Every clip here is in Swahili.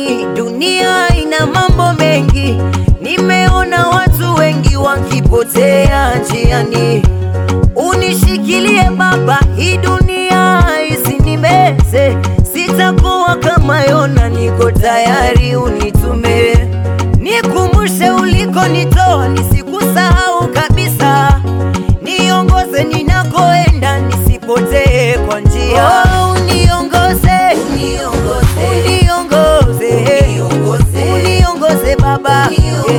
Jamani, dunia ina mambo mengi, nimeona watu wengi wakipotea njiani. Unishikilie Baba, hii dunia isinimeze, sitakuwa kama Yona, niko tayari unitume, nikumbushe ulikonitoa, nisikusahau kabisa, niongoze ninakoenda, nisipotee kwa njia. Oh, uniongoze, uniongoze, uniongoze, uniongoze Baba,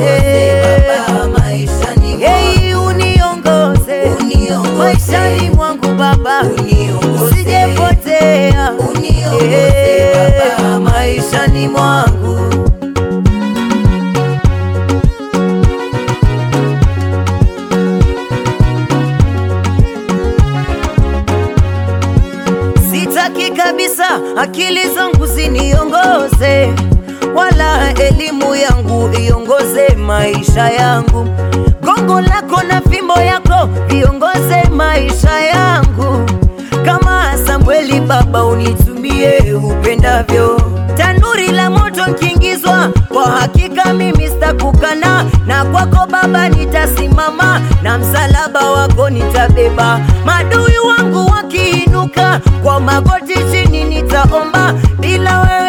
Hey, uniongoze maishani mwangu Baba, usijepotea Eh, maishani mwangu Sitaki kabisa akili zangu ziniongoze, wala elimu yangu iongoze maisha yangu. Gongo lako na fimbo yako viongoze maisha yangu. Kama Samweli Baba, unitumie upendavyo. Tanuri la moto nkiingizwa, kwa hakika mimi sitakukana, na kwako Baba nitasimama, na msalaba wako nitabeba. Madui wangu wakiinuka, kwa magoti chini nitaomba, bila wewe